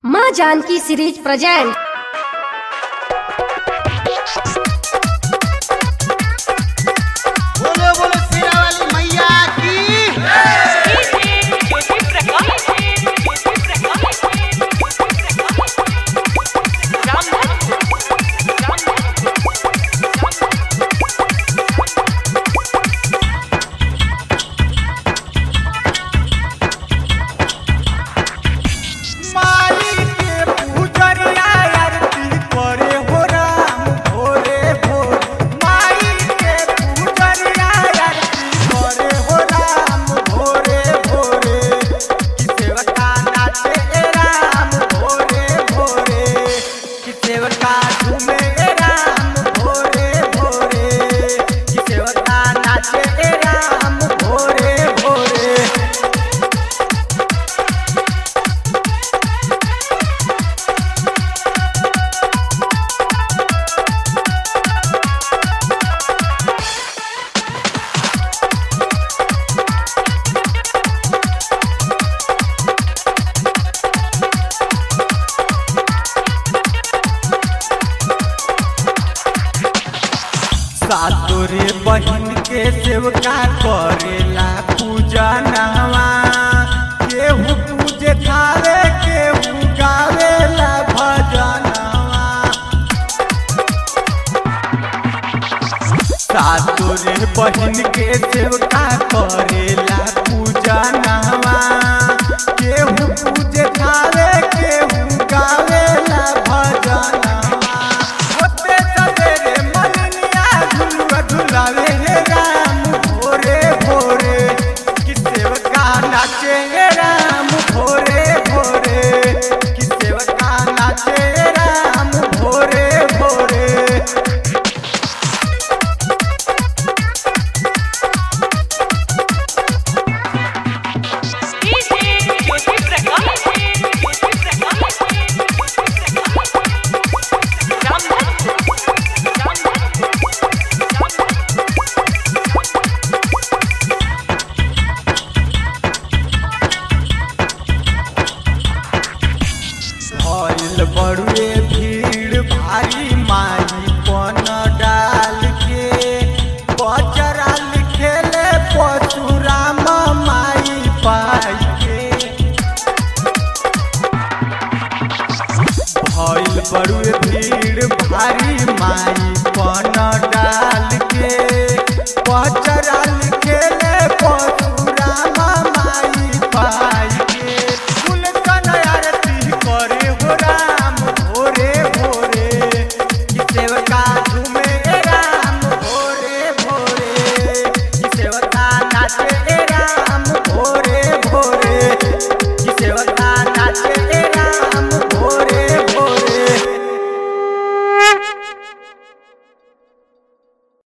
माँ Janaki series present बोलो बोलो शेरा वाली मैया की माई के पूजरिया आरती करे हो राम भोरे भोर माई के पूजरिया आरती करे हो राम भोरे भोरे कि सेवका नाचे ए राम भोरे भोरे कि सेवका झूमे ए राम भोरे भोरे कि सेवका नाचे ए राम भोरे भोरे सातोरे बहिन के सेवका करेला पूजा नहवा केहू पूजे खावे केहू गावेला भजनवा सातोरे बहिन के सेवका करेला पूजा नहवा केहू पूजे खावे केहू गावेला भजनवा होते सवेरे मलनिया झुलुआ झुलावे हे राम भोरे भोरे कि सेवका नाचे हे राम भोरे भोरे कि सेवका नाचे हे राम भोरे भोरे भइल बड़ुए भीड़ भारी माई पन डाल के बजरा लिखेले परशुराम माई पाई के भइल बड़ुए भीड़ भारी माई पन डाल के बजरा लिखेले परशुराम माई पाई के फूल कन आरती करे हो राम